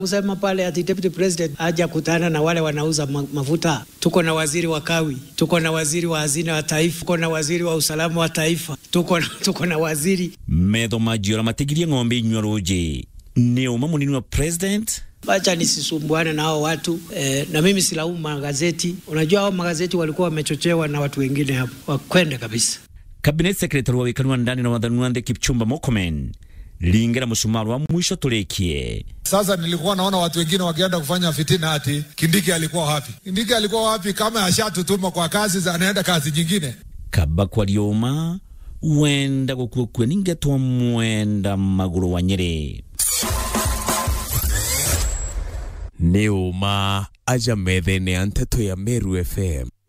kusema pale ati deputy president haja kutana na wale wanauza ma mafuta. Tuko na waziri wa kawi, tuko na waziri wa hazina wa taifa, tuko na waziri wa usalama wa taifa, tuko na, tuko na waziri metho majiora matigirie ng'ombe inywa ruji ni uma munini wa president Wacha nisisumbuane na hao watu eh, na mimi silaumu magazeti. Unajua hao magazeti walikuwa wamechochewa na watu wengine hapo, wakwende kabisa. cabinet secretary wa wikari wa ndani na wathani wa nthi Kipchumba Murkomen lingera mushumaru wa mwisho tulikie Sasa nilikuwa naona watu wengine wakienda kufanya fitina ati Kindiki alikuwa wapi? Kindiki alikuwa wapi kama ashatutuma kwa kazi za anaenda kazi nyingine? kaba kwarioma wenda gukuokua ningetwa mwenda maguru wa nyeri nĩ ũma aja metha-inĩ ya nteto ya Meru FM